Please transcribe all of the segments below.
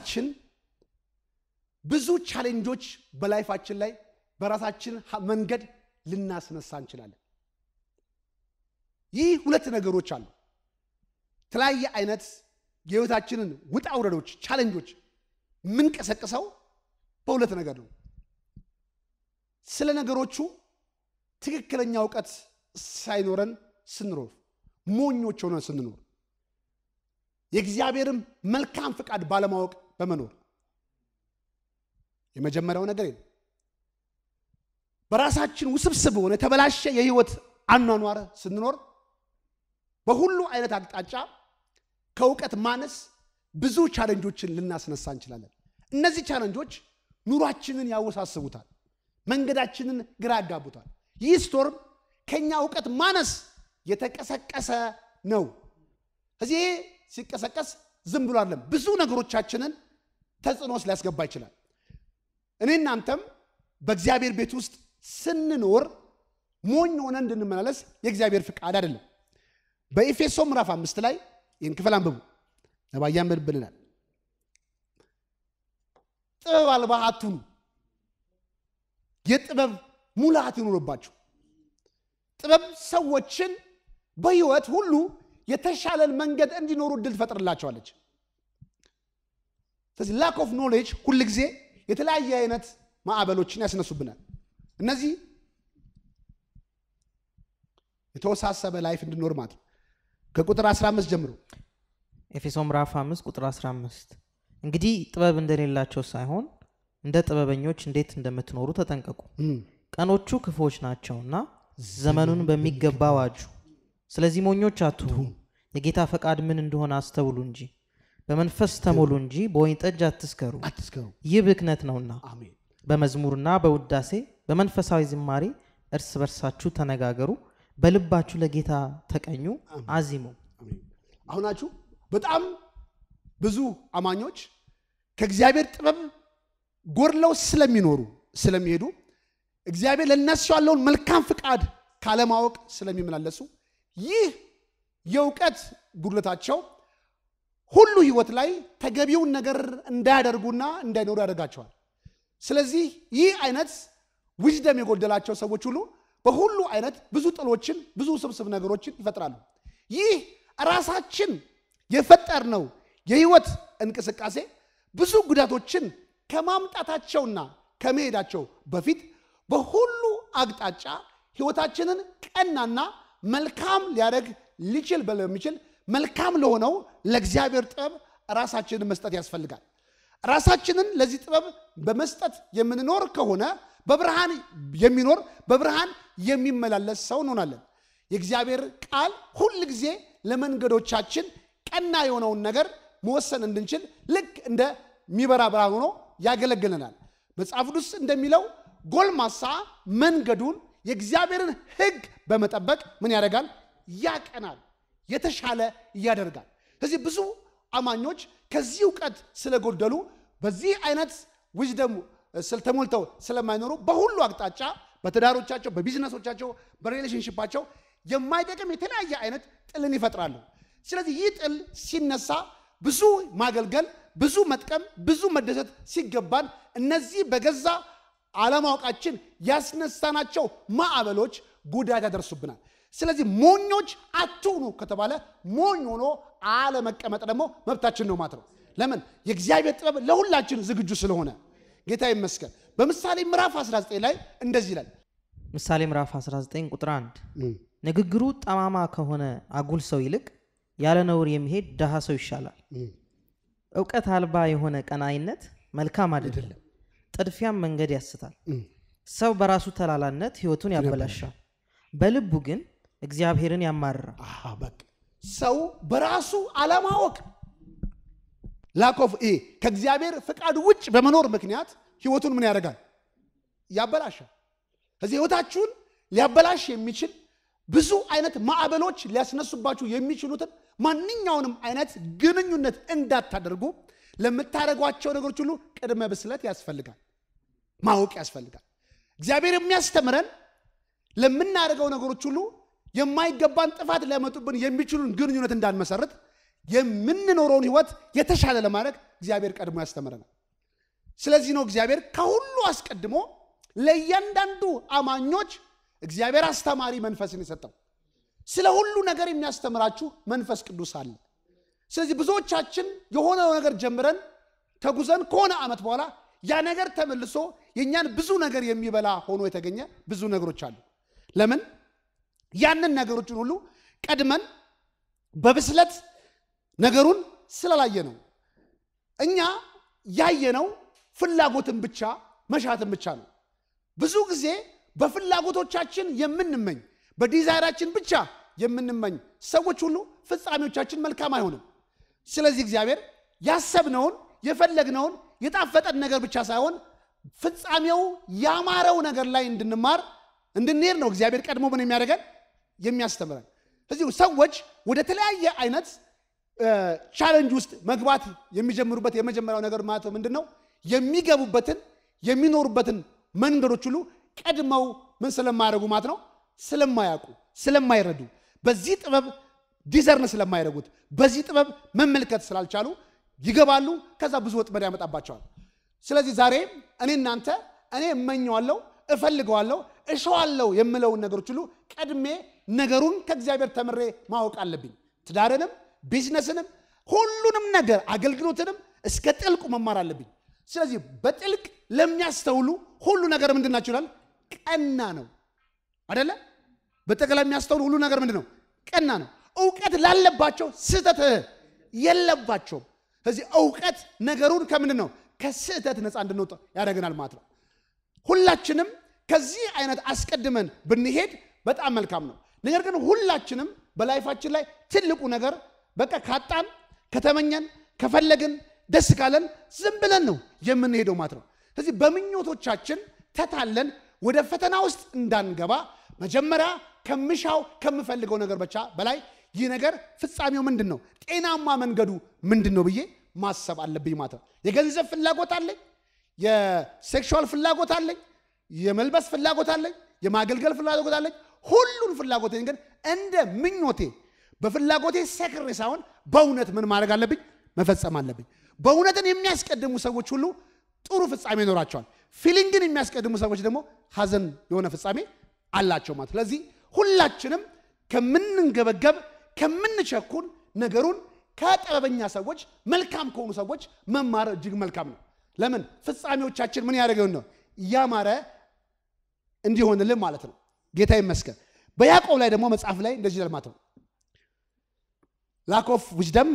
በህይወታችን ብዙ ቻሌንጆች በላይፋችን ላይ በራሳችን ሀ- መንገድ ልናስነሳ እንችላለን። ይህ ሁለት ነገሮች አሉ። የተለያየ አይነት የህይወታችንን ውጣ ውረዶች፣ ቻሌንጆች የምንቀሰቅሰው በሁለት ነገር ነው። ስለ ነገሮቹ ትክክለኛ እውቀት ሳይኖረን ስንኖር፣ ሞኞች ሆነን ስንኖር፣ የእግዚአብሔርም መልካም ፍቃድ ባለማወቅ በመኖር የመጀመሪያው ነገር ነው። በራሳችን ውስብስብ ሆነ የተበላሸ የህይወት አኗኗር ስንኖር በሁሉ አይነት አቅጣጫ ከእውቀት ማነስ ብዙ ቻለንጆችን ልናስነሳ እንችላለን። እነዚህ ቻለንጆች ኑሯችንን ያወሳስቡታል፣ መንገዳችንን ግራ ያጋቡታል። ይህ ስቶርም ከኛ እውቀት ማነስ የተቀሰቀሰ ነው። እዚህ ሲቀሰቀስ ዝም ብሎ አይደለም፣ ብዙ ነገሮቻችንን ተጽዕኖ ውስጥ ሊያስገባ ይችላል። እኔ እናንተም በእግዚአብሔር ቤት ውስጥ ስንኖር ሞኝ ሆነን እንድንመላለስ የእግዚአብሔር ፍቃድ አይደለም። በኤፌሶ ምዕራፍ አምስት ላይ ይህን ክፍል አንብቡ። ነባያ ብልናል። ጥበብ አልባ አትሁኑ፣ የጥበብ ሙላት ይኑርባችሁ። ጥበብ ሰዎችን በህይወት ሁሉ የተሻለን መንገድ እንዲኖሩ እድል ትፈጥርላቸዋለች። ስለዚህ ላክ ኦፍ ኖሌጅ ሁል ጊዜ የተለያየ አይነት ማዕበሎችን ያስነሱብናል። እነዚህ የተወሳሰበ ላይፍ እንድኖር ማለት ነው። ከቁጥር 15 ጀምሮ ኤፌሶ ምዕራፍ 5 ቁጥር 15 እንግዲህ ጥበብ እንደሌላቸው ሳይሆን እንደ ጥበበኞች እንዴት እንደምትኖሩ ተጠንቀቁ። ቀኖቹ ክፉዎች ናቸውና ዘመኑን በሚገባ ዋጁ። ስለዚህ ሞኞች አትሁኑ፣ የጌታ ፈቃድ ምን እንደሆነ አስተውሉ እንጂ በመንፈስ ተሞሉ እንጂ በወይን ጠጅ አትስከሩ፣ አትስከሩ። ይህ ብክነት ነውና። አሜን። በመዝሙርና በውዳሴ በመንፈሳዊ ዝማሬ እርስ በርሳችሁ ተነጋገሩ፣ በልባችሁ ለጌታ ተቀኙ፣ አዚሙ። አሜን። አሁናችሁ በጣም ብዙ አማኞች ከእግዚአብሔር ጥበብ ጎድለው ስለሚኖሩ ስለሚሄዱ እግዚአብሔር ለእነሱ ያለውን መልካም ፍቃድ ካለማወቅ ስለሚመላለሱ ይህ የእውቀት ጉድለታቸው ሁሉ ህይወት ላይ ተገቢውን ነገር እንዳያደርጉና እንዳይኖሩ ያደርጋቸዋል። ስለዚህ ይህ አይነት ዊዝደም የጎደላቸው ሰዎች ሁሉ በሁሉ አይነት ብዙ ጥሎችን፣ ብዙ ስብስብ ነገሮችን ይፈጥራሉ። ይህ ራሳችን የፈጠርነው የህይወት እንቅስቃሴ ብዙ ጉዳቶችን ከማምጣታቸውና ከመሄዳቸው በፊት በሁሉ አቅጣጫ ህይወታችንን ቀናና መልካም ሊያደርግ ሊችል በሚችል መልካም ለሆነው ለእግዚአብሔር ጥበብ ራሳችንን መስጠት ያስፈልጋል። ራሳችንን ለዚህ ጥበብ በመስጠት የምንኖር ከሆነ በብርሃን የሚኖር በብርሃን የሚመላለስ ሰው እንሆናለን። የእግዚአብሔር ቃል ሁል ጊዜ ለመንገዶቻችን ቀና የሆነውን ነገር መወሰን እንድንችል ልክ እንደሚበራ ብርሃን ሆኖ ያገለግለናል። መጽሐፍ ቅዱስ እንደሚለው ጎልማሳ መንገዱን የእግዚአብሔርን ሕግ በመጠበቅ ምን ያደርጋል? ያቀናል፣ የተሻለ ያደርጋል። ስለዚህ ብዙ አማኞች ከዚህ እውቀት ስለጎደሉ በዚህ አይነት ዊዝደም ተሞልተው ስለማይኖሩ በሁሉ አቅጣጫ በትዳሮቻቸው፣ በቢዝነሶቻቸው፣ በሪሌሽንሽፓቸው የማይጠቅም የተለያየ አይነት ጥልን ይፈጥራሉ። ስለዚህ ይህ ጥል ሲነሳ ብዙ ማገልገል፣ ብዙ መጥቀም፣ ብዙ መደሰት ሲገባን እነዚህ በገዛ አለማወቃችን ያስነሳናቸው ማዕበሎች ጉዳት ያደርሱብናል። ስለዚህ ሞኞች አትሁኑ ከተባለ ሞኝ ሆኖ አለመቀመጥ ደግሞ መብታችን ነው ማለት ነው። ለምን? የእግዚአብሔር ጥበብ ለሁላችን ዝግጁ ስለሆነ ጌታ ይመስገን። በምሳሌ ምዕራፍ 19 ላይ እንደዚህ ይላል። ምሳሌ ምዕራፍ 19 ቁጥር 1 ንግግሩ ጠማማ ከሆነ አጉል ሰው ይልቅ ያለ ነውር የሚሄድ ድሃ ሰው ይሻላል። እውቀት አልባ የሆነ ቀናይነት መልካም አይደለም፣ ጥድፊያም መንገድ ያስታል። ሰው በራሱ ተላላነት ሕይወቱን ያበላሻል፣ በልቡ ግን እግዚአብሔርን ያማርራል። አሃ፣ በቃ ሰው በራሱ አለማወቅ ላኮፍ ይሄ ከእግዚአብሔር ፍቃድ ውጭ በመኖር ምክንያት ህይወቱን ምን ያደርጋል? ያበላሻል። ከዚህ ህይወታችሁን ሊያበላሽ የሚችል ብዙ አይነት ማዕበሎች ሊያስነሱባችሁ የሚችሉትን ማንኛውንም አይነት ግንኙነት እንዳታደርጉ ለምታደርጓቸው ነገሮች ሁሉ ቅድመ ብስለት ያስፈልጋል፣ ማወቅ ያስፈልጋል። እግዚአብሔር የሚያስተምረን ለምናደርገው ነገሮች ሁሉ የማይገባን ጥፋት ሊያመጡብን የሚችሉን ግንኙነት እንዳንመሰርት የምንኖረውን ህይወት የተሻለ ለማድረግ እግዚአብሔር ቀድሞ ያስተምረናል። ስለዚህ ነው እግዚአብሔር ከሁሉ አስቀድሞ ለእያንዳንዱ አማኞች እግዚአብሔር አስተማሪ መንፈስን የሰጠው። ስለ ሁሉ ነገር የሚያስተምራችሁ መንፈስ ቅዱስ አለ። ስለዚህ ብዙዎቻችን የሆነ ነገር ጀምረን ተጉዘን ከሆነ ዓመት በኋላ ያ ነገር ተመልሶ የእኛን ብዙ ነገር የሚበላ ሆኖ የተገኘ ብዙ ነገሮች አሉ። ለምን? ያንን ነገሮችን ሁሉ ቀድመን በብስለት ነገሩን ስላላየ ነው። እኛ ያየነው ፍላጎትን ብቻ መሻትን ብቻ ነው። ብዙ ጊዜ በፍላጎቶቻችን የምንመኝ በዲዛይራችን ብቻ የምንመኝ ሰዎች ሁሉ ፍጻሜዎቻችን መልካም አይሆንም። ስለዚህ እግዚአብሔር ያሰብነውን የፈለግነውን የጣፈጠን ነገር ብቻ ሳይሆን ፍጻሜው ያማረው ነገር ላይ እንድንማር እንድንሄድ ነው እግዚአብሔር ቀድሞ ምን የሚያደርገን የሚያስተምረን። እዚሁ ሰዎች ወደ ተለያየ አይነት ቻለንጅ ውስጥ መግባት የሚጀምሩበት የመጀመሪያው ነገር ማለት ምንድን ነው? የሚገቡበትን የሚኖሩበትን መንገዶች ሁሉ ቀድመው ምን ስለማያደርጉ ማለት ነው ስለማያውቁ ስለማይረዱ በዚህ ጥበብ ዲዘርን ስለማያደርጉት በዚህ ጥበብ መመልከት ስላልቻሉ ይገባሉ። ከዛ ብዙ ወጥመድ ያመጣባቸዋል። ስለዚህ ዛሬ እኔ እናንተ እኔ እመኘዋለሁ፣ እፈልገዋለሁ፣ እሸዋለሁ የምለውን ነገሮች ሁሉ ቀድሜ ነገሩን ከእግዚአብሔር ተምሬ ማወቅ አለብኝ። ትዳርንም፣ ቢዝነስንም፣ ሁሉንም ነገር አገልግሎትንም እስከ ጥልቁ መማር አለብኝ። ስለዚህ በጥልቅ ለሚያስተውሉ ሁሉ ነገር ምንድን ናቸው ይላል? ቀና ነው አደለ? በጠቅላላ የሚያስተውሉ ሁሉ ነገር ምንድን ነው? ቀና ነው። እውቀት ላለባቸው ስህተት የለባቸውም። ስለዚህ እውቀት ነገሩን ከምንድን ነው ከስህተት ነፃ እንድንወጣ ያደርገናል ማለት ነው። ሁላችንም ከዚህ አይነት አስቀድመን ብንሄድ በጣም መልካም ነው። ነገር ግን ሁላችንም በላይፋችን ላይ ትልቁ ነገር በቃ ካጣን፣ ከተመኘን፣ ከፈለግን፣ ደስ ካለን ዝም ብለን ነው የምንሄደው ማለት ነው። ስለዚህ በምኞቶቻችን ተታለን ወደ ፈተና ውስጥ እንዳንገባ መጀመሪያ ከምሻው ከምፈልገው ነገር ብቻ በላይ ይህ ነገር ፍጻሜው ምንድን ነው፣ ጤናማ መንገዱ ምንድን ነው ብዬ ማሰብ አለብኝ ማለት ነው። የገንዘብ ፍላጎት አለኝ፣ የሴክሹዋል ፍላጎት አለኝ፣ የመልበስ ፍላጎት አለኝ፣ የማገልገል ፍላጎት አለኝ። ሁሉን ፍላጎቴን ግን እንደ ምኞቴ በፍላጎቴ ሰክሬ ሳይሆን በእውነት ምን ማድረግ አለብኝ? መፈጸም አለብኝ። በእውነትን የሚያስቀድሙ ሰዎች ሁሉ ጥሩ ፍጻሜ ይኖራቸዋል። ፊሊንግን የሚያስቀድሙ ሰዎች ደግሞ ሀዘን የሆነ ፍጻሜ አላቸው ማለት። ስለዚህ ሁላችንም ከምንንገበገብ ከምንቸኩን ነገሩን ከጥበበኛ ሰዎች መልካም ከሆኑ ሰዎች መማር እጅግ መልካም ነው። ለምን ፍጻሜዎቻችን ምን ያደረገውን ነው እያማረ እንዲሆንልን ማለት ነው። ጌታ ይመስገን። በያዕቆብ ላይ ደግሞ መጽሐፍ ላይ እንደዚህ ለማት ነው ላክ ኦፍ ዊዝደም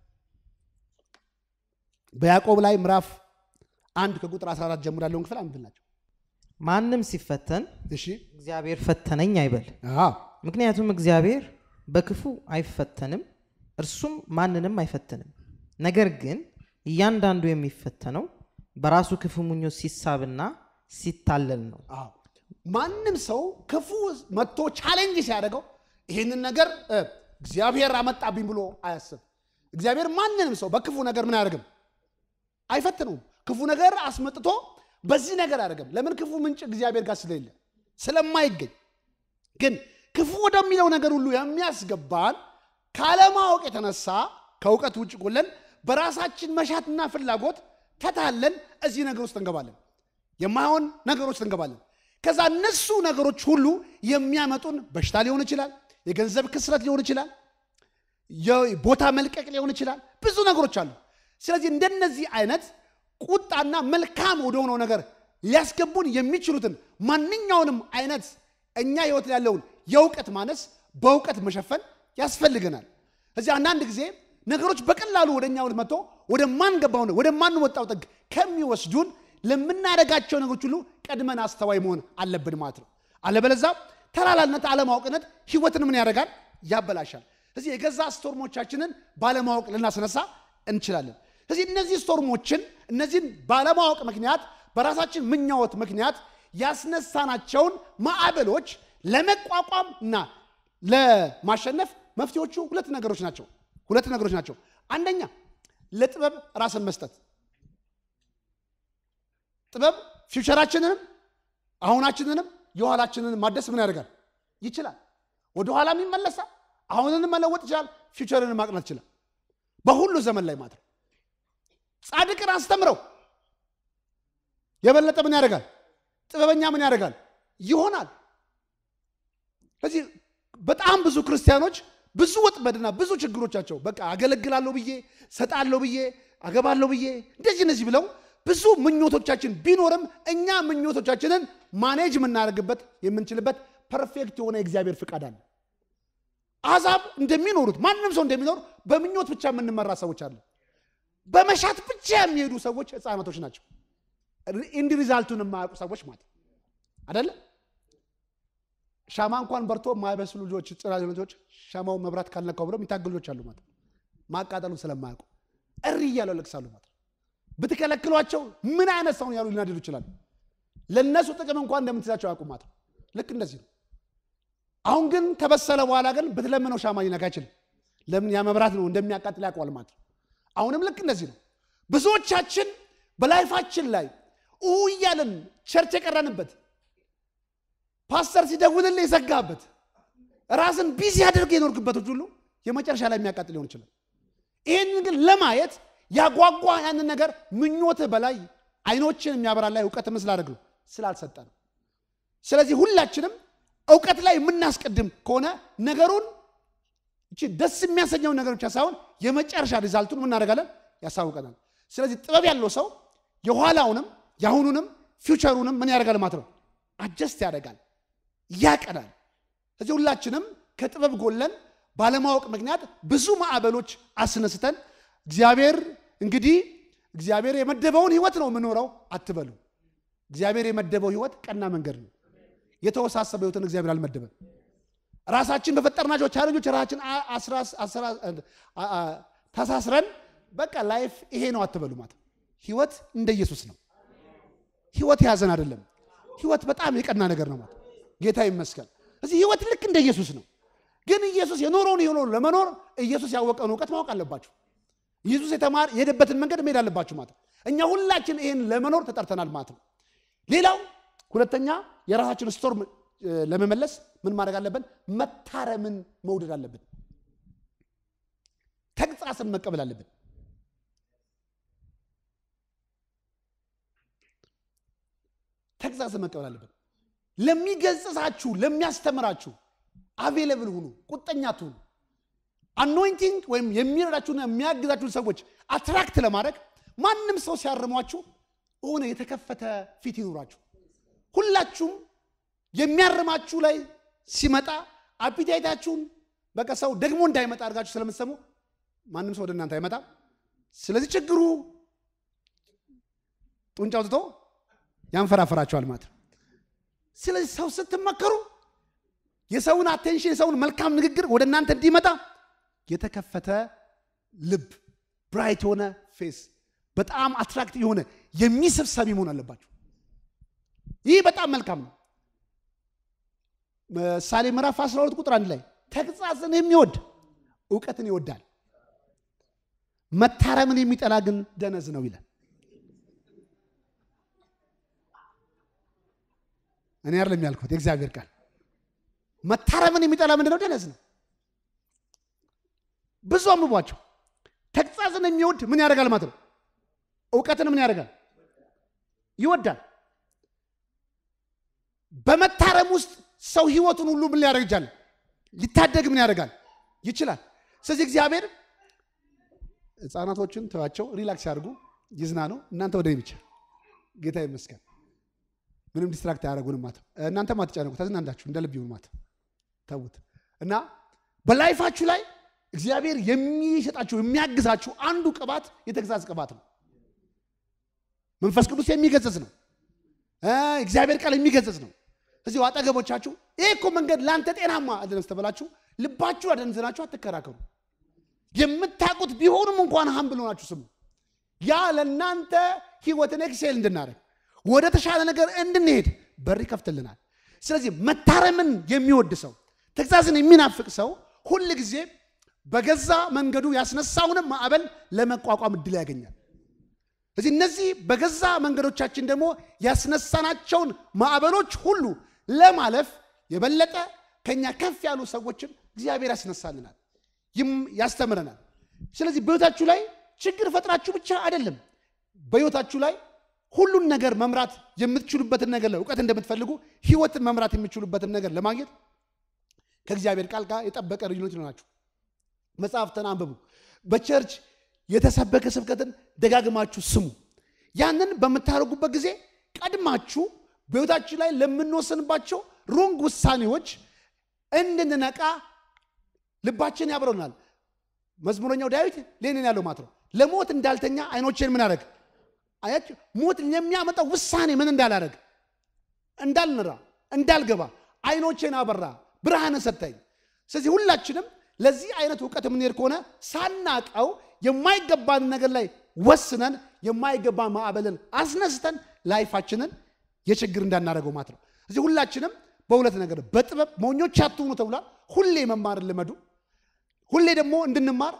በያዕቆብ ላይ ምዕራፍ አንድ ከቁጥር 14 ጀምሮ ያለውን ክፍል አንብላቸው። ማንም ሲፈተን እሺ እግዚአብሔር ፈተነኝ አይበል። አዎ ምክንያቱም እግዚአብሔር በክፉ አይፈተንም፣ እርሱም ማንንም አይፈትንም። ነገር ግን እያንዳንዱ የሚፈተነው በራሱ ክፉ ምኞት ሲሳብና ሲታለል ነው። አዎ ማንም ሰው ክፉ መጥቶ ቻሌንጅ ሲያደርገው ይህንን ነገር እ እግዚአብሔር አመጣብኝ ብሎ አያስብ። እግዚአብሔር ማንንም ሰው በክፉ ነገር ምን አያደርግም? አይፈትነውም። ክፉ ነገር አስመጥቶ በዚህ ነገር አያደርግም። ለምን? ክፉ ምንጭ እግዚአብሔር ጋር ስለሌለ ስለማይገኝ። ግን ክፉ ወደሚለው ነገር ሁሉ የሚያስገባን ካለማወቅ የተነሳ ከእውቀት ውጭ ጎለን በራሳችን መሻትና ፍላጎት ተታለን እዚህ ነገር ውስጥ እንገባለን። የማይሆን ነገሮች ውስጥ እንገባለን። ከዛ እነሱ ነገሮች ሁሉ የሚያመጡን በሽታ ሊሆን ይችላል፣ የገንዘብ ክስረት ሊሆን ይችላል፣ የቦታ መልቀቅ ሊሆን ይችላል። ብዙ ነገሮች አሉ። ስለዚህ እንደነዚህ አይነት ቁጣና መልካም ወደሆነው ነገር ሊያስገቡን የሚችሉትን ማንኛውንም አይነት እኛ ህይወት ላይ ያለውን የእውቀት ማነስ በእውቀት መሸፈን ያስፈልገናል። እዚህ አንዳንድ ጊዜ ነገሮች በቀላሉ ወደ እኛ መጥቶ ወደማንገባው ወደማንወጣው ጥግ ከሚወስዱን ለምናደርጋቸው ነገሮች ሁሉ ቀድመን አስተዋይ መሆን አለብን ማለት ነው። አለበለዛ ተላላነት፣ አለማወቅነት ህይወትን ምን ያደርጋል? ያበላሻል። ስለዚህ የገዛ ስቶርሞቻችንን ባለማወቅ ልናስነሳ እንችላለን። ስለዚህ እነዚህ ስቶርሞችን እነዚህን ባለማወቅ ምክንያት በራሳችን ምኛወት ምክንያት ያስነሳናቸውን ማዕበሎች ለመቋቋም እና ለማሸነፍ መፍትሄዎቹ ሁለት ነገሮች ናቸው። ሁለት ነገሮች ናቸው። አንደኛ ለጥበብ ራስን መስጠት። ጥበብ ፊውቸራችንንም አሁናችንንም የኋላችንን ማደስ ምን ያደርጋል? ይችላል። ወደ ኋላም ይመለሳል። አሁንን መለወጥ ይችላል። ፊውቸርን ማቅናት ይችላል። በሁሉ ዘመን ላይ ማለት ነው። ጻድቅን አስተምረው የበለጠ ምን ያደርጋል? ጥበበኛ ምን ያደርጋል? ይሆናል። ስለዚህ በጣም ብዙ ክርስቲያኖች ብዙ ወጥመድና ብዙ ችግሮቻቸው በቃ አገለግላለሁ ብዬ ሰጣለሁ ብዬ አገባለሁ ብዬ እንደዚህ እነዚህ ብለው ብዙ ምኞቶቻችን ቢኖርም እኛ ምኞቶቻችንን ማኔጅ የምናደርግበት የምንችልበት ፐርፌክት የሆነ የእግዚአብሔር ፍቃድ አለ። አሕዛብ እንደሚኖሩት ማንም ሰው እንደሚኖር በምኞት ብቻ የምንመራ ሰዎች አለ። በመሻት ብቻ የሚሄዱ ሰዎች ህፃናቶች ናቸው። ኢንድ ሪዛልቱን የማያውቁ ሰዎች ማለት አደለ። ሻማ እንኳን በርቶ የማይበስሉ ልጆች ጽናት ልጆች ሻማው መብራት ካልነካው ብለው የሚታገሉ ልጆች አሉ ማለት ማቃጠሉ ስለማያውቁ እሪ እያሉ ያለቅሳሉ ማለት ብትከለክሏቸው ምን አይነት ሰውን ያሉ ሊናደዱ ይችላሉ። ለእነሱ ጥቅም እንኳን እንደምትይዛቸው ያውቁ ማለት ልክ እንደዚህ ነው። አሁን ግን ከበሰለ በኋላ ግን ብትለምነው ሻማ ሊነካ አይችልም። ለምን? ያ መብራት ነው እንደሚያቃጥል ያውቀዋል ማለት ነው። አሁንም ልክ እንደዚህ ነው። ብዙዎቻችን በላይፋችን ላይ ኡ እያለን ቸርች የቀረንበት ፓስተር ሲደውልልህ የዘጋበት ራስን ቢዚ ያደርግ የኖርክበቶች ሁሉ የመጨረሻ ላይ የሚያቃጥል ሊሆን ይችላል። ይህንን ግን ለማየት ያጓጓ ያንን ነገር ምኞትህ በላይ አይኖችን የሚያበራ ላይ እውቀት ስላደርግ ነው ስላልሰጠ ነው። ስለዚህ ሁላችንም እውቀት ላይ የምናስቀድም ከሆነ ነገሩን እቺ ደስ የሚያሰኘውን ነገር ብቻ ሳይሆን የመጨረሻ ሪዛልቱን እናደርጋለን ያሳውቀናል። ስለዚህ ጥበብ ያለው ሰው የኋላውንም የአሁኑንም ፊውቸሩንም ምን ያደርጋል ማለት ነው አጀስት ያደርጋል፣ ያቀናል። ስለዚህ ሁላችንም ከጥበብ ጎለን ባለማወቅ ምክንያት ብዙ ማዕበሎች አስነስተን እግዚአብሔር እንግዲህ እግዚአብሔር የመደበውን ህይወት ነው የምኖረው አትበሉ። እግዚአብሔር የመደበው ህይወት ቀና መንገድ ነው። የተወሳሰበ ህይወትን እግዚአብሔር አልመደበም። ራሳችን በፈጠርናቸው ቻለንጆች ራሳችን ተሳስረን በቃ ላይፍ ይሄ ነው አትበሉ። ማለት ህይወት እንደ ኢየሱስ ነው። ህይወት የያዘን አይደለም። ህይወት በጣም የቀና ነገር ነው። ማለት ጌታ ይመስገን። እዚህ ህይወት ልክ እንደ ኢየሱስ ነው። ግን ኢየሱስ የኖረውን የሆነውን ለመኖር ኢየሱስ ያወቀውን እውቀት ማወቅ አለባችሁ። ኢየሱስ የተማር የሄደበትን መንገድ መሄድ አለባችሁ ማለት እኛ ሁላችን ይህን ለመኖር ተጠርተናል ማለት ነው። ሌላው ሁለተኛ የራሳችን ስቶር ለመመለስ ምን ማድረግ አለብን? መታረምን መውደድ አለብን። ተግሳጽን መቀበል አለብን። ተግሳጽን መቀበል አለብን። ለሚገጽሳችሁ፣ ለሚያስተምራችሁ አቬለብል ሁኑ። ቁጠኛ ትሁኑ። አኖይንቲንግ ወይም የሚረዳችሁና የሚያግዛችሁን ሰዎች አትራክት ለማድረግ ማንም ሰው ሲያርሟችሁ ሆነ የተከፈተ ፊት ይኑራችሁ። ሁላችሁም የሚያርማችሁ ላይ ሲመጣ አፒታይታችሁን በቃ ሰው ደግሞ እንዳይመጣ አድርጋችሁ ስለምትሰሙ ማንም ሰው ወደ እናንተ አይመጣም። ስለዚህ ችግሩ ጡንጫ አውጥቶ ያንፈራፈራችኋል ማለት ነው። ስለዚህ ሰው ስትመከሩ የሰውን አቴንሽን የሰውን መልካም ንግግር ወደ እናንተ እንዲመጣ የተከፈተ ልብ፣ ብራይት የሆነ ፌስ፣ በጣም አትራክት የሆነ የሚስብ ሰሚ መሆን አለባቸው። ይህ በጣም መልካም ነው። ምሳሌ ምዕራፍ 12 ቁጥር አንድ ላይ ተግሳጽን የሚወድ እውቀትን ይወዳል፣ መታረምን የሚጠላ ግን ደነዝ ነው ይላል። እኔ አይደለም ያልኩት የእግዚአብሔር ቃል። መታረምን የሚጠላ ምንድን ነው? ደነዝ ነው። ብዙ አንብቧቸው። ተግሳጽን የሚወድ ምን ያደርጋል ማለት ነው? እውቀትን ምን ያደርጋል? ይወዳል። በመታረም ውስጥ ሰው ህይወቱን ሁሉ ምን ሊያደርግ ይችላል? ሊታደግ ምን ያደርጋል? ይችላል። ስለዚህ እግዚአብሔር ህፃናቶችን ተዋቸው፣ ሪላክስ ያድርጉ፣ ይዝናኑ። እናንተ ወደ ብቻ ጌታ ይመስገን። ምንም ዲስትራክት አያደርጉንም ማለት እናንተም አትጨነቁ፣ ተዝናንዳችሁ እንደ ልብ ይሁን ማለት ተዉት እና በላይፋችሁ ላይ እግዚአብሔር የሚሰጣችሁ የሚያግዛችሁ አንዱ ቅባት የተግሳጽ ቅባት ነው። መንፈስ ቅዱስ የሚገሰጽ ነው። እግዚአብሔር ቃል የሚገሰጽ ነው። እዚሁ አጠገቦቻችሁ ይሄ እኮ መንገድ ለአንተ ጤናማ አይደለም ስተበላችሁ ልባችሁ አደንዝናችሁ አትከራከሩ። የምታውቁት ቢሆንም እንኳን ሀምብል ሆናችሁ ስሙ። ያ ለእናንተ ህይወትን ኤክሴል እንድናደርግ ወደ ተሻለ ነገር እንድንሄድ በር ይከፍትልናል። ስለዚህ መታረምን የሚወድ ሰው ተግሳጽን የሚናፍቅ ሰው ሁል ጊዜ በገዛ መንገዱ ያስነሳውንም ማዕበል ለመቋቋም እድል ያገኛል። ስለዚህ እነዚህ በገዛ መንገዶቻችን ደግሞ ያስነሳናቸውን ማዕበሎች ሁሉ ለማለፍ የበለጠ ከኛ ከፍ ያሉ ሰዎችን እግዚአብሔር ያስነሳልናል፣ ያስተምረናል። ስለዚህ በህይወታችሁ ላይ ችግር ፈጥራችሁ ብቻ አይደለም፣ በህይወታችሁ ላይ ሁሉን ነገር መምራት የምትችሉበትን ነገር ላይ እውቀት እንደምትፈልጉ ህይወትን መምራት የምትችሉበትን ነገር ለማግኘት ከእግዚአብሔር ቃል ጋር የጠበቀ ልዩነት ይሆናችሁ። መጽሐፍትን አንብቡ። በቸርች የተሰበከ ስብከትን ደጋግማችሁ ስሙ። ያንን በምታደርጉበት ጊዜ ቀድማችሁ በህይወታችሁ ላይ ለምንወስንባቸው ሮንግ ውሳኔዎች እንድንነቃ ልባችን ያብረናል። መዝሙረኛው ዳዊት ሌንን ያለው ማለት ነው። ለሞት እንዳልተኛ አይኖቼን ምን አደረግ አያችሁ። ሞት የሚያመጣው ውሳኔ ምን እንዳላረግ እንዳልንራ፣ እንዳልገባ አይኖቼን አበራ፣ ብርሃን ሰጠኝ። ስለዚህ ሁላችንም ለዚህ አይነት እውቀት የምንሄድ ከሆነ ሳናቀው የማይገባን ነገር ላይ ወስነን የማይገባ ማዕበልን አስነስተን ላይፋችንን የችግር እንዳናደርገው ማለት ነው። እዚህ ሁላችንም በሁለት ነገር በጥበብ ሞኞች አትሁኑ ተብሏል። ሁሌ መማርን ልመዱ። ሁሌ ደግሞ እንድንማር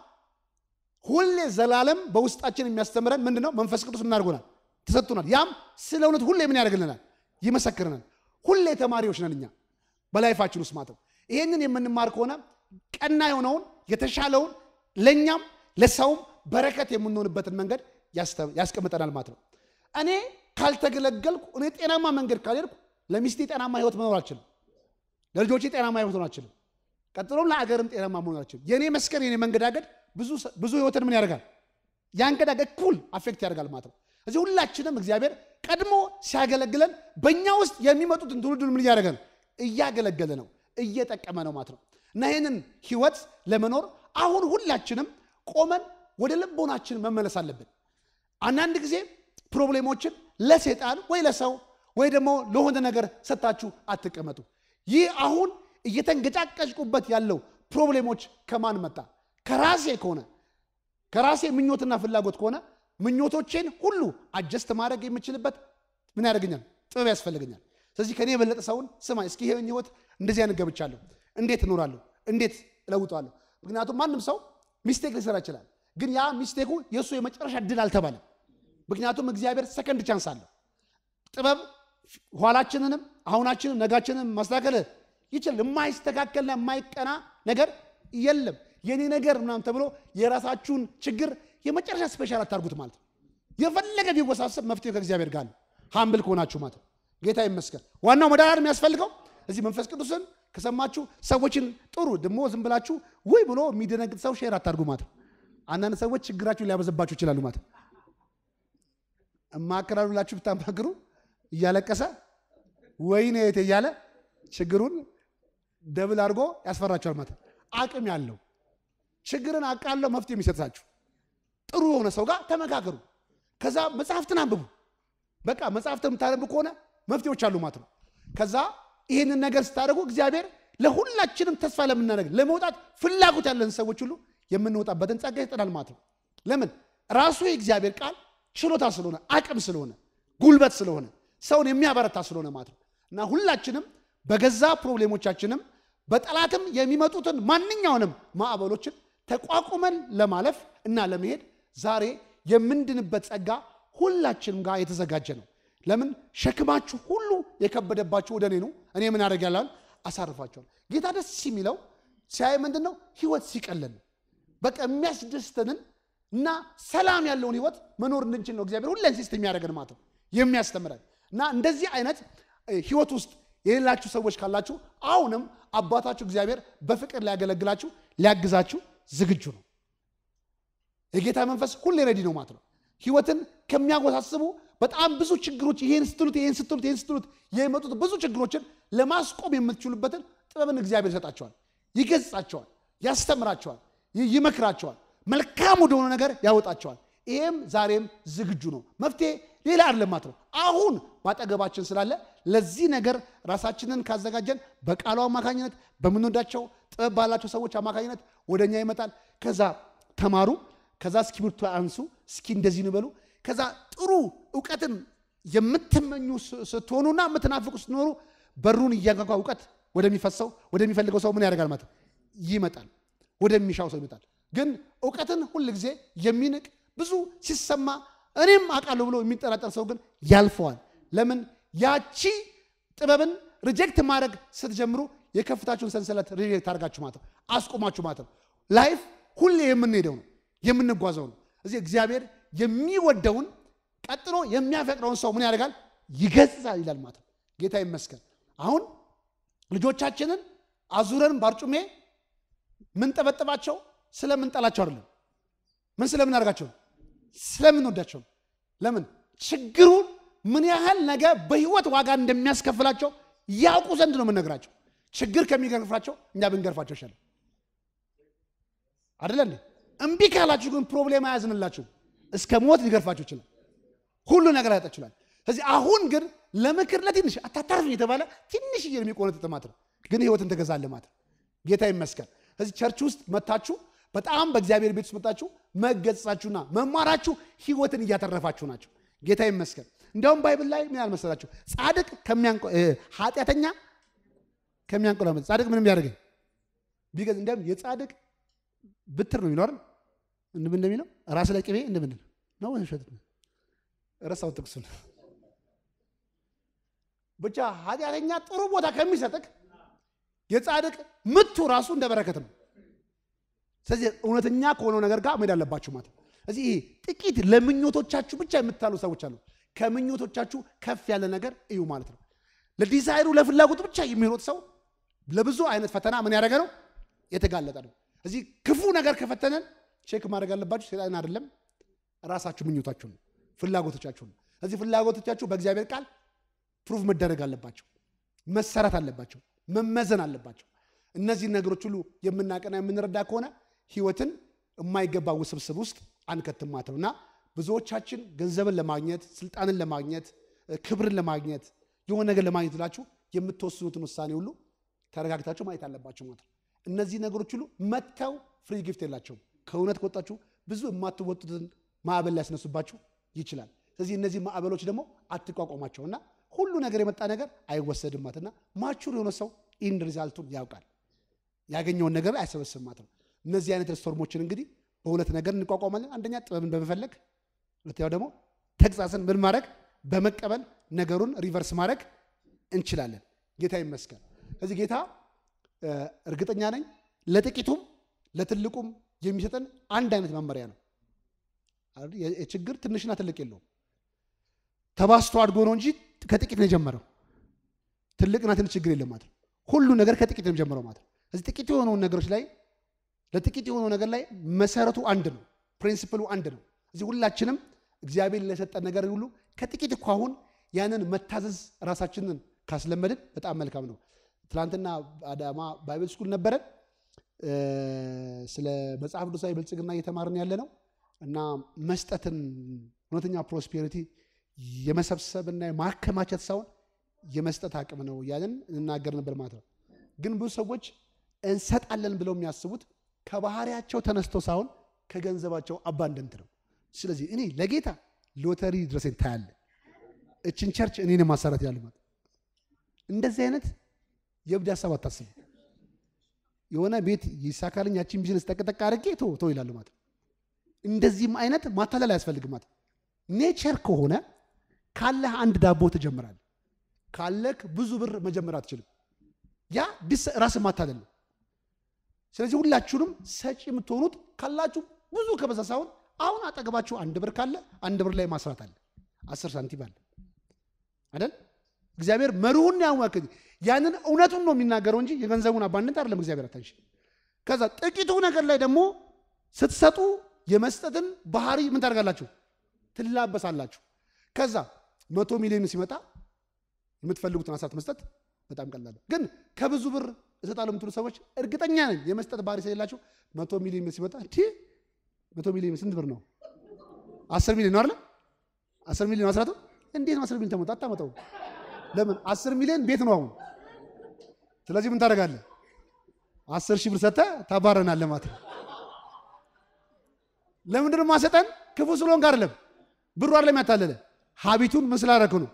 ሁሌ ዘላለም በውስጣችን የሚያስተምረን ምንድን ነው? መንፈስ ቅዱስ እናድርጎናል፣ ተሰጥቶናል። ያም ስለ እውነት ሁሌ ምን ያደርግልናል? ይመሰክርናል። ሁሌ ተማሪዎች ነን እኛ በላይፋችን ውስጥ ማለት ነው። ይህንን የምንማር ከሆነ ቀና የሆነውን የተሻለውን ለእኛም ለሰውም በረከት የምንሆንበትን መንገድ ያስቀምጠናል ማለት ነው። እኔ ካልተገለገልኩ እኔ ጤናማ መንገድ ካልሄድኩ ለሚስቴ ጤናማ ህይወት መኖር አልችልም። ለልጆቼ ጤናማ ህይወት መኖር አልችልም። ቀጥሎም ለአገርም ጤናማ መሆን አልችልም። የእኔ መስከር የኔ መንገዳገድ ብዙ ህይወትን ምን ያደርጋል? ያንገዳገድ ኩል አፌክት ያደርጋል ማለት ነው። እዚህ ሁላችንም እግዚአብሔር ቀድሞ ሲያገለግለን በእኛ ውስጥ የሚመጡትን ትውልዱን ምን እያደረገ ነው? እያገለገለ ነው፣ እየጠቀመ ነው ማለት ነው። እና ይህንን ህይወት ለመኖር አሁን ሁላችንም ቆመን ወደ ልቦናችን መመለስ አለብን። አንዳንድ ጊዜ ፕሮብሌሞችን ለሴጣን ወይ ለሰው ወይ ደግሞ ለሆነ ነገር ሰጥታችሁ አትቀመጡ። ይህ አሁን እየተንገጫቀጭቁበት ያለው ፕሮብሌሞች ከማን መጣ? ከራሴ ከሆነ ከራሴ ምኞትና ፍላጎት ከሆነ ምኞቶቼን ሁሉ አጀስት ማድረግ የምችልበት ምን ያደርገኛል? ጥበብ ያስፈልገኛል። ስለዚህ ከኔ የበለጠ ሰውን ስማ፣ እስኪ ይሄን ህይወት እንደዚህ አይነት ገብቻለሁ፣ እንዴት እኖራለሁ፣ እንዴት እለውጠዋለሁ? ምክንያቱም ማንም ሰው ሚስቴክ ሊሰራ ይችላል፣ ግን ያ ሚስቴኩ የእሱ የመጨረሻ ድል አልተባለም። ምክንያቱም እግዚአብሔር ሰከንድ ቻንስ አለው። ጥበብ ኋላችንንም አሁናችንን ነጋችንን ማስተካከል ይችላል። የማይስተካከልና የማይቀና ነገር የለም። የኔ ነገር ምናምን ተብሎ የራሳችሁን ችግር የመጨረሻ ስፔሻል አታርጉት ማለት ነው። የፈለገ ቢወሳሰብ መፍትሄ ከእግዚአብሔር ጋር ነው። ሀምብል ከሆናችሁ ማለት ነው። ጌታ ይመስገን። ዋናው መዳን የሚያስፈልገው እዚህ መንፈስ ቅዱስን ከሰማችሁ ሰዎችን ጥሩ ደግሞ ዝም ብላችሁ ውይ ብሎ የሚደነግጥ ሰው ሼር አታርጉ ማለት ነው። አንዳንድ ሰዎች ችግራችሁን ሊያበዘባችሁ ይችላሉ ማለት ነው። እማክራሉ ብላችሁ ብታማክሩ እያለቀሰ ወይኔ የት እያለ ችግሩን ደብል አድርጎ ያስፈራችኋል ማለት ነው። አቅም ያለው ችግርን አቃለው መፍትሄ የሚሰጣችሁ ጥሩ የሆነ ሰው ጋር ተመካከሩ። ከዛ መጽሐፍትን አንብቡ። በቃ መጽሐፍትን የምታነቡ ከሆነ መፍትሄዎች አሉ ማለት ነው። ከዛ ይህንን ነገር ስታደርጉ እግዚአብሔር ለሁላችንም ተስፋ ለምናደርግ ለመውጣት ፍላጎት ያለን ሰዎች ሁሉ የምንወጣበትን ጸጋ ይሰጠናል ማለት ነው። ለምን ራሱ የእግዚአብሔር ቃል ችሎታ ስለሆነ አቅም ስለሆነ ጉልበት ስለሆነ ሰውን የሚያበረታ ስለሆነ ማለት ነው እና ሁላችንም በገዛ ፕሮብሌሞቻችንም በጠላትም የሚመጡትን ማንኛውንም ማዕበሎችን ተቋቁመን ለማለፍ እና ለመሄድ ዛሬ የምንድንበት ጸጋ ሁላችንም ጋር የተዘጋጀ ነው። ለምን ሸክማችሁ ሁሉ የከበደባችሁ ወደ እኔ ነው፣ እኔ ምን አደርግ ያላል አሳርፋችኋል። ጌታ ደስ የሚለው ሲያይ ምንድን ነው ህይወት ሲቀለን ነው። በቃ የሚያስደስተንን እና ሰላም ያለውን ህይወት መኖር እንድንችል ነው እግዚአብሔር ሁሌ ኢንሲስት የሚያደርገን ማለት ነው የሚያስተምረን እና እንደዚህ አይነት ህይወት ውስጥ የሌላችሁ ሰዎች ካላችሁ አሁንም አባታችሁ እግዚአብሔር በፍቅር ሊያገለግላችሁ ሊያግዛችሁ ዝግጁ ነው። የጌታ መንፈስ ሁሌ ረዲ ነው ማለት ነው። ህይወትን ከሚያወሳስቡ በጣም ብዙ ችግሮች ይሄን ስትሉት ይሄን ስትሉት ይሄን ስትሉት የመጡት ብዙ ችግሮችን ለማስቆም የምትችሉበትን ጥበብን እግዚአብሔር ይሰጣቸዋል፣ ይገጻቸዋል፣ ያስተምራቸዋል፣ ይመክራቸዋል፣ መልካም ወደሆነ ነገር ያወጣቸዋል። ይሄም ዛሬም ዝግጁ ነው። መፍትሄ ሌላ አይደለም ማለት ነው። አሁን ባጠገባችን ስላለ ለዚህ ነገር ራሳችንን ካዘጋጀን በቃሉ አማካኝነት በምንወዳቸው ጥበብ ባላቸው ሰዎች አማካኝነት ወደ እኛ ይመጣል። ከዛ ተማሩ፣ ከዛ እስክሪብቶ አንሱ፣ እስኪ እንደዚህ ንበሉ። ከዛ ጥሩ እውቀትን የምትመኙ ስትሆኑና የምትናፍቁ ስትኖሩ በሩን እያንኳኳ እውቀት ወደሚፈሰው ወደሚፈልገው ሰው ምን ያደርጋል ማለት ይመጣል። ወደሚሻው ሰው ይመጣል። ግን እውቀትን ሁል ጊዜ የሚንቅ ብዙ ሲሰማ እኔም አውቃለሁ ብሎ የሚጠራጠር ሰው ግን ያልፈዋል። ለምን? ያቺ ጥበብን ሪጀክት ማድረግ ስትጀምሩ የከፍታችሁን ሰንሰለት ሪጀክት አድርጋችሁ ማለት ነው፣ አስቆማችሁ ማለት ነው። ላይፍ ሁሌ የምንሄደው ነው። የምንጓዘው ነው። እዚህ እግዚአብሔር የሚወደውን ቀጥሎ የሚያፈቅረውን ሰው ምን ያደርጋል? ይገስጻል ይላል ማለት ነው። ጌታ ይመስገን። አሁን ልጆቻችንን አዙረን ባርጩሜ ምንጠበጥባቸው ስለምንጠላቸው አይደለም። ምን ስለምናደርጋቸው? ስለምንወዳቸው። ለምን? ችግሩን ምን ያህል ነገ በህይወት ዋጋ እንደሚያስከፍላቸው ያውቁ ዘንድ ነው የምንነግራቸው። ችግር ከሚገርፋቸው እኛ ብንገርፋቸው ይሻላል አይደለ እንዴ? እምቢ ካላችሁ ግን ፕሮብሌም አያዝንላችሁ። እስከ ሞት ሊገርፋችሁ ይችላል። ሁሉ ነገር ያጣ ይችላል። ስለዚህ አሁን ግን ለምክር ለትንሽ አታታርፍኝ የተባለ ትንሽ የሚቆነጥጥ ማለት ነው። ግን ህይወትን ተገዛለ ማለት ነው። ጌታ ይመስገን። ስለዚህ ቸርች ውስጥ መታችሁ በጣም በእግዚአብሔር ቤት ውስጥ መጣችሁ መገጸጻችሁና መማራችሁ ህይወትን እያተረፋችሁ ናቸው። ጌታ ይመስገን። እንዲያውም ባይብል ላይ ምን ያልመሰላችሁ ጻድቅ ኃጢአተኛ ከሚያንቆላመጥ ጻድቅ ምንም ያደርገኝ ቢገዝ እንዲያውም የጻድቅ ብትር ነው የሚኖር እንምን እንደሚለው ራስ ላይ ቅቤ እንደምንል ነው ሸት ረሳው ጥቅሱን ብቻ ኃጢአተኛ ጥሩ ቦታ ከሚሰጥቅ የጻድቅ ምቱ ራሱ እንደ በረከት ነው። ስለዚህ እውነተኛ ከሆነው ነገር ጋር መሄድ አለባችሁ ማለት ነው። ስለዚህ ይሄ ጥቂት ለምኞቶቻችሁ ብቻ የምታሉ ሰዎች አሉ። ከምኞቶቻችሁ ከፍ ያለ ነገር እዩ ማለት ነው። ለዲዛይሩ ለፍላጎቱ ብቻ የሚሮጥ ሰው ለብዙ አይነት ፈተና ምን ያደረገ ነው የተጋለጠ ነው። እዚህ ክፉ ነገር ከፈተነን ቼክ ማድረግ አለባችሁ። ሴጣን አይደለም ራሳችሁ ምኞታችሁ ነው፣ ፍላጎቶቻችሁ ነው። እዚህ ፍላጎቶቻችሁ በእግዚአብሔር ቃል ፕሩቭ መደረግ አለባቸው፣ መሰራት አለባቸው፣ መመዘን አለባቸው። እነዚህን ነገሮች ሁሉ የምናቀና የምንረዳ ከሆነ ህይወትን የማይገባ ውስብስብ ውስጥ አንከትም ማለት ነው እና ብዙዎቻችን ገንዘብን ለማግኘት ስልጣንን ለማግኘት ክብርን ለማግኘት የሆነ ነገር ለማግኘት ብላችሁ የምትወስኑትን ውሳኔ ሁሉ ተረጋግታችሁ ማየት አለባቸው ማለት ነው። እነዚህ ነገሮች ሁሉ መጥተው ፍሪ ጊፍት የላቸውም። ከእውነት ከወጣችሁ ብዙ የማትወጡትን ማዕበል ሊያስነሱባችሁ ይችላል። ስለዚህ እነዚህ ማዕበሎች ደግሞ አትቋቋሟቸው እና ሁሉ ነገር የመጣ ነገር አይወሰድም ማለት እና ማቹር የሆነ ሰው ኢንድ ሪዛልቱን ያውቃል። ያገኘውን ነገር አይሰበስብም ማለት ነው። እነዚህ አይነት ስቶርሞችን እንግዲህ በሁለት ነገር እንቋቋማለን። አንደኛ ጥበብን በመፈለግ ሁለተኛው ደግሞ ተግሳጽን ምን ማድረግ በመቀበል ነገሩን ሪቨርስ ማድረግ እንችላለን። ጌታ ይመስገን። ስለዚህ ጌታ እርግጠኛ ነኝ ለጥቂቱም ለትልቁም የሚሰጠን አንድ አይነት መመሪያ ነው። የችግር ትንሽና ትልቅ የለውም። ተባስቶ አድጎ ነው እንጂ ከጥቂት ነው የጀመረው። ትልቅና ትንሽ ችግር የለም ማለት ነው። ሁሉ ነገር ከጥቂት ነው የጀመረው ማለት ነው። እዚህ ጥቂት የሆነውን ነገሮች ላይ ለጥቂት የሆነው ነገር ላይ መሰረቱ አንድ ነው። ፕሪንሲፕሉ አንድ ነው። እዚህ ሁላችንም እግዚአብሔር ለሰጠን ነገር ሁሉ ከጥቂት እኮ አሁን ያንን መታዘዝ ራሳችንን ካስለመድን በጣም መልካም ነው። ትናንትና አዳማ ባይብል ስኩል ነበረን። ስለ መጽሐፍ ቅዱሳዊ ብልጽግና እየተማርን ያለ ነው እና መስጠትን እውነተኛ ፕሮስፔሪቲ የመሰብሰብና የማከማቸት ሳይሆን የመስጠት አቅም ነው እያለን እንናገር ነበር ማለት ነው። ግን ብዙ ሰዎች እንሰጣለን ብለው የሚያስቡት ከባህሪያቸው ተነስቶ ሳይሆን ከገንዘባቸው አባንደንት ነው። ስለዚህ እኔ ለጌታ ሎተሪ ድረሴን ታያለ እችን ቸርች እኔን ማሰራት ያለ ማለት እንደዚህ አይነት የእብድ ሀሳብ አታስቡ። የሆነ ቤት ይሳካልኝ ያቺን ቢዝነስ ጠቅጠቅ አድርጌ ቶ ቶ ይላሉ ማለት እንደዚህም አይነት ማታለል አያስፈልግም ማለት ኔቸር ከሆነ ካለህ አንድ ዳቦ ትጀምራለህ። ካለክ ብዙ ብር መጀመር አትችልም። ያ ራስን ማታለል ነው። ስለዚህ ሁላችሁንም ሰጪ የምትሆኑት ካላችሁ ብዙ ከበዛ ሳይሆን አሁን አጠገባችሁ አንድ ብር ካለ አንድ ብር ላይ ማስራት አለ፣ አስር ሳንቲም አለ አይደል? እግዚአብሔር መርሁን ያወቅ ያንን እውነቱን ነው የሚናገረው እንጂ የገንዘቡን አባንነት አይደለም። እግዚአብሔር አታንሽ። ከዛ ጥቂቱ ነገር ላይ ደግሞ ስትሰጡ የመስጠትን ባህሪ ምን ታደርጋላችሁ? ትላበሳላችሁ። ከዛ መቶ ሚሊዮን ሲመጣ የምትፈልጉትን አሳት መስጠት በጣም ቀላል ነው። ግን ከብዙ ብር እሰጣለሁ የምትሉ ሰዎች እርግጠኛ ነኝ የመስጠት ባህሪ ስለሌላቸው መቶ ሚሊዮን ሲመጣ እንዲህ መቶ ሚሊዮን ስንት ብር ነው? አስር ሚሊዮን ነው አይደለ? አስር ሚሊዮን አስራቱ እንዴት ነው አስር ሚሊዮን ተመጣ አታመጣው? ለምን አስር ሚሊዮን ቤት ነው አሁን። ስለዚህ ምን ታደርጋለህ? አስር ሺህ ብር ሰጥተህ ታባረናለህ ማለት ነው። ለምንድን ነው ማሰጠን? ክፉ ስለሆንክ አይደለም፣ ብሩ አይደለም ያታለለ ሀቢቱን ምን ስላደረክ ነው።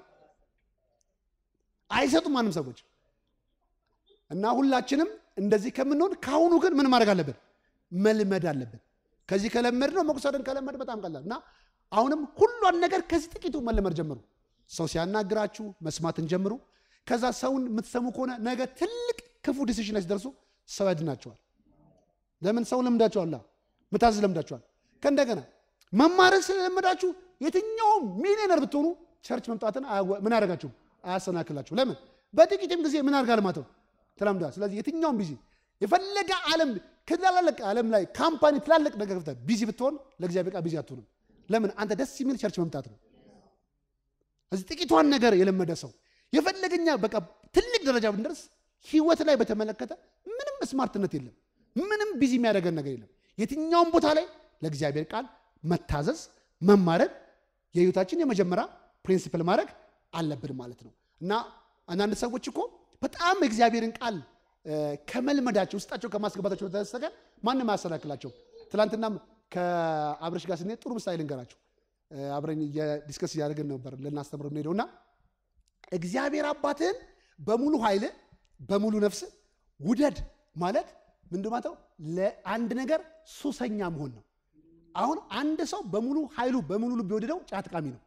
አይሰጡም ማንም ሰዎች እና ሁላችንም እንደዚህ ከምንሆን ከአሁኑ ግን ምን ማድረግ አለብን? መልመድ አለብን። ከዚህ ከለመድ ነው መቁሰድን ከለመድ በጣም ቀላል እና አሁንም ሁሏን ነገር ከዚህ ጥቂቱ መለመድ ጀምሩ። ሰው ሲያናግራችሁ መስማትን ጀምሩ። ከዛ ሰውን የምትሰሙ ከሆነ ነገ ትልቅ ክፉ ዲሲሽን ላይ ሲደርሱ ሰው ያድናቸዋል። ለምን ሰው ለምዳቸዋላ፣ ምታዘዝ ለምዳቸዋል። ከእንደገና መማርን ስለለመዳችሁ የትኛውም ሚሊዮነር ብትሆኑ ቸርች መምጣትን አያዋ- ምን ያደርጋችሁ አያሰናክላችሁ። ለምን በጥቂትም ጊዜ ምን አድርጋል ማለት ነው ተለምዷል። ስለዚህ የትኛውም ቢዚ የፈለገ ዓለም ከትላልቅ ዓለም ላይ ካምፓኒ ትላልቅ ነገር ከፍተህ ቢዚ ብትሆን ለእግዚአብሔር ቃል ቢዚ አትሆንም። ለምን አንተ ደስ የሚል ቸርች መምጣት ነው። እዚህ ጥቂቷን ነገር የለመደ ሰው የፈለገኛ በቃ ትልቅ ደረጃ ብንደርስ ህይወት ላይ በተመለከተ ምንም ስማርትነት የለም። ምንም ቢዚ የሚያደርገን ነገር የለም። የትኛውም ቦታ ላይ ለእግዚአብሔር ቃል መታዘዝ መማረግ የህይወታችን የመጀመሪያ ፕሪንሲፕል ማድረግ አለብን ማለት ነው እና አንዳንድ ሰዎች እኮ በጣም የእግዚአብሔርን ቃል እ፣ ከመልመዳቸው ውስጣቸው ከማስገባታቸው በተሰቀ ማንም አያሰናክላቸው። ትናንትናም ከአብረሽ ጋር ስንሄድ ጥሩ ምሳሌ ልንገራቸው። እ፣ አብረን ዲስከስ እያደረግን ነበር ልናስተምር ሄደው እና እግዚአብሔር አባትህን በሙሉ ኃይል በሙሉ ነፍስ ውደድ ማለት ምንድን ማለት ነው? ለአንድ ነገር ሱሰኛ መሆን ነው። አሁን አንድ ሰው በሙሉ ኃይሉ በሙሉ ልብ የወደደው ጫት ቃሚ ነው።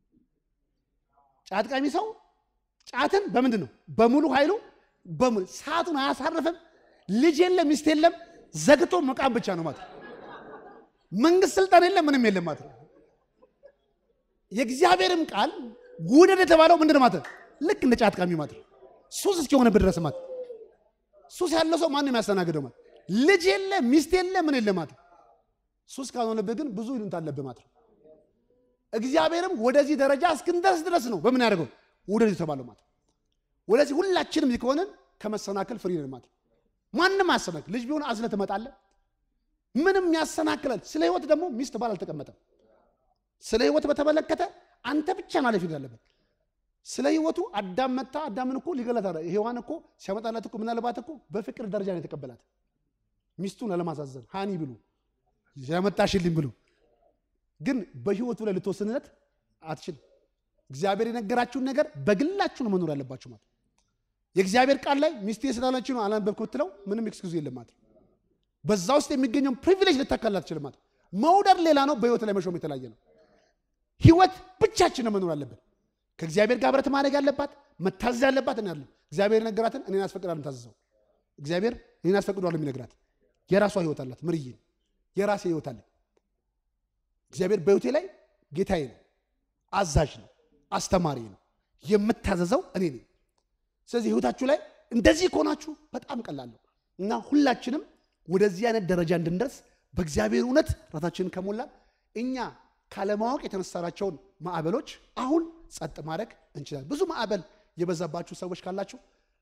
ጫት ቃሚ ሰው ጫትን በምንድን ነው በሙሉ ኃይሉ በሙሉ ሰዓቱን አያሳርፍም። ልጅ የለም፣ ሚስት የለም፣ ዘግቶ መቃም ብቻ ነው ማለት ነው። መንግስት ስልጣን የለም፣ ምንም የለም ማለት ነው። የእግዚአብሔርም ቃል ውደድ የተባለው ምንድን ነው ማለት ነው? ልክ እንደ ጫት ቃሚ ማለት ነው። ሱስ እስኪሆነብህ ድረስ ማለት ነው። ሱስ ያለው ሰው ማንም ያስተናግደው ማለት ልጅ የለ ሚስት የለ ምን የለ ማለት ነው። ሱስ ካልሆነብህ ግን ብዙ ይሉንታ አለብህ ማለት ነው። እግዚአብሔርም ወደዚህ ደረጃ እስክንደርስ ድረስ ነው በምን ያደርገው ውደድ የተባለው ማለት ነው። ወደዚህ ሁላችንም ከሆንን ከመሰናከል ፍሪ ነን ማለት ነው። ማንም አያሰናክል። ልጅ ቢሆን አዝለህ ትመጣለህ። ምንም ያሰናክላል። ስለ ህይወት ደግሞ ሚስት ባል አልተቀመጠም። ስለ ህይወት በተመለከተ አንተ ብቻ ነው ኃላፊነት ያለበት። ስለ ህይወቱ አዳም መታ አዳምን እኮ ሊገላት አለ ሔዋን እኮ ሲያመጣላት እኮ ምናልባት እኮ በፍቅር ደረጃ ነው የተቀበላት ሚስቱን ለማሳዘን ሃኒ ብሉ ያመጣሽልኝ ብሉ ግን በህይወቱ ላይ ልትወስንለት አትችልም። እግዚአብሔር የነገራችሁን ነገር በግላችሁ ነው መኖር ያለባችሁ ማለት ነው። የእግዚአብሔር ቃል ላይ ሚስቴ ስላለችው ነው አላነበብክ ብትለው ምንም ኤክስኪውዝ የለም ማለት ነው። በዛ ውስጥ የሚገኘውን ፕሪቪሌጅ ልታካል አትችልም ማለት ነው። መውደድ ሌላ ነው፣ በህይወት ላይ መሾም የተለያየ ነው። ህይወት ብቻችን ነው መኖር አለብን። ከእግዚአብሔር ጋር ህብረት ማድረግ ያለባት መታዘዝ ያለባት እኔ ያለ እግዚአብሔር የነገራትን እኔን አስፈቅዳለሁ የምታዘዘው እግዚአብሔር እኔን አስፈቅዷል የሚነግራት የራሷ ህይወት አላት። ምርዬ የራሴ ህይወት አለ። እግዚአብሔር በህይወቴ ላይ ጌታዬ ነው፣ አዛዥ ነው፣ አስተማሪ ነው። የምታዘዘው እኔ ነኝ። ስለዚህ ህይወታችሁ ላይ እንደዚህ ከሆናችሁ በጣም ቀላለሁ እና ሁላችንም ወደዚህ አይነት ደረጃ እንድንደርስ በእግዚአብሔር እውነት ራሳችንን ከሞላን እኛ ካለማወቅ የተነሳናቸውን ማዕበሎች አሁን ጸጥ ማድረግ እንችላለን። ብዙ ማዕበል የበዛባችሁ ሰዎች ካላችሁ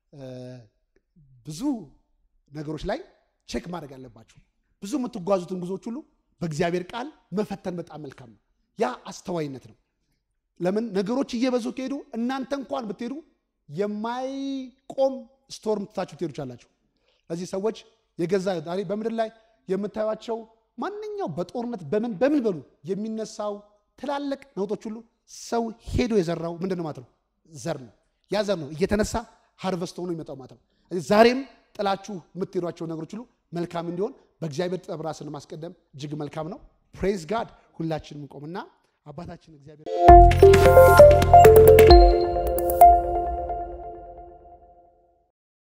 ብዙ ነገሮች ላይ ቼክ ማድረግ አለባችሁ። ብዙ የምትጓዙትን ጉዞዎች ሁሉ በእግዚአብሔር ቃል መፈተን በጣም መልካም ነው። ያ አስተዋይነት ነው። ለምን ነገሮች እየበዙ ከሄዱ እናንተ እንኳን ብትሄዱ የማይቆም ስቶርም ትታችሁ ትሄዱ ቻላችሁ። እዚህ ሰዎች የገዛ ዛሬ በምድር ላይ የምታዩቸው ማንኛው በጦርነት በምን በምን በሉ የሚነሳው ትላልቅ ነውጦች ሁሉ ሰው ሄዶ የዘራው ምንድን ነው ማለት ነው? ዘር ነው። ያ ዘር ነው እየተነሳ ሃርቨስት ሆኖ ይመጣው ማለት ነው። ዛሬም ጥላችሁ የምትሄዷቸው ነገሮች ሁሉ መልካም እንዲሆን በእግዚአብሔር ጥበብ ራስን ማስቀደም እጅግ መልካም ነው። ፕሬዝ ጋድ። ሁላችንም እንቆምና አባታችን እግዚአብሔር